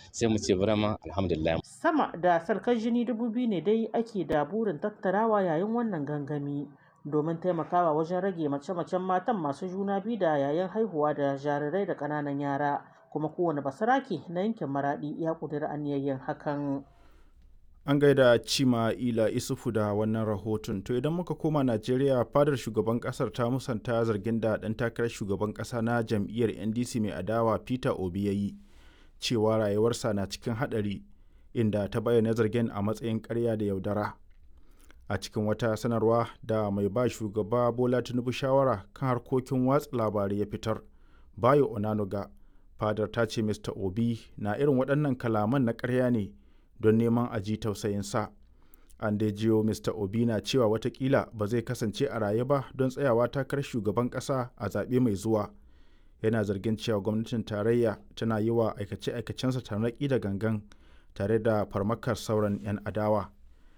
sai mu ce burama alhamdulillah Sama da sarkar jini dubu biyu ne dai ake da burin tattarawa yayin wannan gangami domin taimakawa wajen rage mace-macen matan masu juna biyu da yayin haihuwa da jarirai da ƙananan yara kuma kowane basarake na yankin maraɗi ya ƙudiri aniyayyen hakan. An gaida Cima Ila Isufu da wannan rahoton. To idan muka koma Najeriya fadar shugaban kasar ta musanta zargin da ɗan takarar shugaban ƙasa na jam'iyyar NDC mai adawa Peter Obi ya yi cewa rayuwarsa na cikin haɗari inda ta bayyana zargin a matsayin ƙarya da yaudara. A cikin wata sanarwa da mai ba shugaba Bola Tinubu shawara kan harkokin watsa labarai ya fitar, Bayo Onanuga, fadar ta ce Mr. Obi na irin waɗannan kalaman na ƙarya ne don neman a ji tausayinsa. An dai jiyo Mr. Obi na cewa watakila ba zai kasance a raye ba don tsayawa takarar shugaban ƙasa a zaɓe mai zuwa. Yana zargin cewa gwamnatin tarayya tana yi wa aikace-aikacensa tarnaƙi da gangan tare da farmakar sauran 'yan adawa.